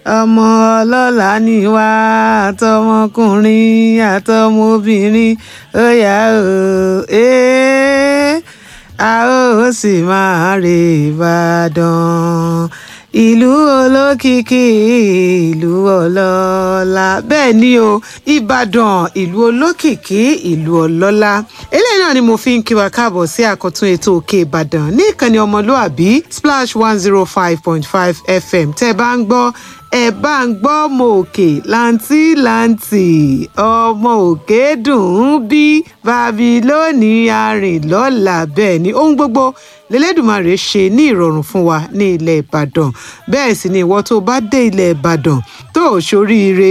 ọmọ ọlọ́lá ni wá àtọmọkùnrin àtọmọbìnrin ó yá o ee a ó sì máa rè Ìbàdàn ìlú olókìkí ìlú ọlọ́lá bẹ́ẹ̀ ni o ìbàdàn ìlú olókìkí ìlú ọlọ́lá eléyìí náà ni mo fi ń kí wa káàbọ̀ sí àkọ́tún ètò òkè ìbàdàn ní ìkànnì ọmọlúàbí splash one zero five point five fm tẹ́ ẹ bá ń gbọ́ ẹ bá ń gbọ́ ọmọ òkè láǹtí láǹtì ọmọ òkè dùn ún bí babilóni arìnlọ́la bẹ́ẹ̀ ni ohun gbogbo lẹ́lẹ́dùmarè ṣe ní ìrọ̀rùn fún wa ní ilẹ̀ ìbàdàn bẹ́ẹ̀ sì ni ìwọ tó bá dé ilẹ̀ ìbàdàn tó ò ṣoríire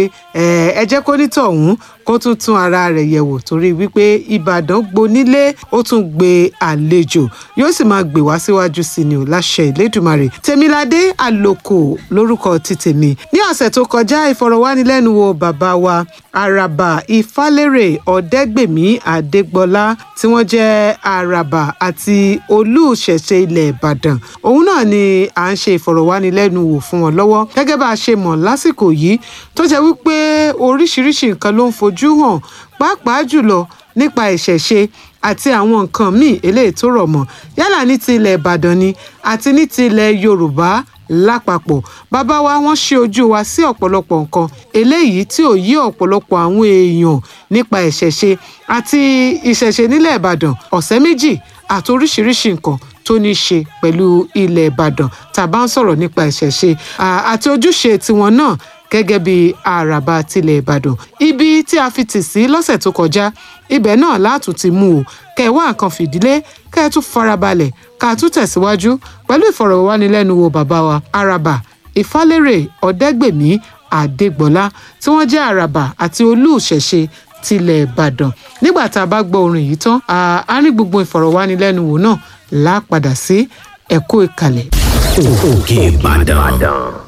ẹ jẹ́ kó nítọ̀hún kó tún tún ara rẹ̀ yẹ̀wò torí wípé ìbàdàn gbonílé ó tún gbé àlejò yóò sì máa gbé wá síwájú sí ni ò láṣẹ ìlédùmarè tèmiládé àlòkò lórúkọ ti tèmi ní ọ̀sẹ̀ tó kọjá ìfọ̀rọ̀wánilẹ́nuwò bàbá wa àràbà ìfálérè ọ̀dẹ́gbèmí adégbọlá tí wọ́n jẹ́ àràbà àti olùṣẹ̀ṣe ilẹ̀ ìbàdàn òun náà ni à ń ṣe ìfọ̀rọ̀wánilẹ́nuwò fún wọn lọ́wọ́ gẹ́gẹ́ bá a ṣe mọ̀ lásìkò yìí tó jẹ́ wípé oríṣiríṣi nǹkan ló ń fojú hàn pàápàá jùlọ nípa ìṣẹ̀ṣe àti àwọn nǹkan míì eléyìí tó rọ̀ mọ́ yálà ní ti ilẹ̀ ìbàdàn ni àti ní ti ilẹ̀ yorùbá lápapọ̀ bàbá wa wọ́n ṣe ojú wa sí ọ̀pọ̀lọpọ̀ nǹkan eléyìí tí ò yí ọ̀pọ̀lọpọ̀ àwọn èèyàn nípa ìṣẹ̀ṣe àti ìṣẹ̀ṣe nílẹ̀ ìbàdàn ọ̀sẹ̀ méjì àti oríṣiríṣi nǹkan tó ní í ṣe pẹ̀lú ilẹ̀ ìbàdàn tá a bá ń sọ̀rọ̀ nípa ìṣẹ̀ṣe àti ojúṣe tiwọn náà gẹ́gẹ́ bí àràbà tilẹ̀ ìbàdàn ibi tí a fi tì sí lọ́sẹ̀ tó kọjá ibẹ̀ náà látún ti mú o kẹ́ ẹ wá nǹkan fìdílé kẹ́ ẹ tún farabalẹ̀ ká a tún tẹ̀síwájú pẹ̀lú ìfọ̀rọ̀wánilẹ́nuwò bàbá wa àràbà ìfálérè ọ̀dẹ́gbèmí àdégbọ́lá tí wọ́n jẹ́ àràbà àti olúùṣẹ̀ṣe tilẹ̀ ìbàdàn nígbà tá a bá gbọ́ orin yìí tán a ní gbogbo ìfọ̀rọ̀wánilẹ́nuwò náà lápadà sí ẹ̀kọ́ ìkàlẹ̀. òkè ìbàdàn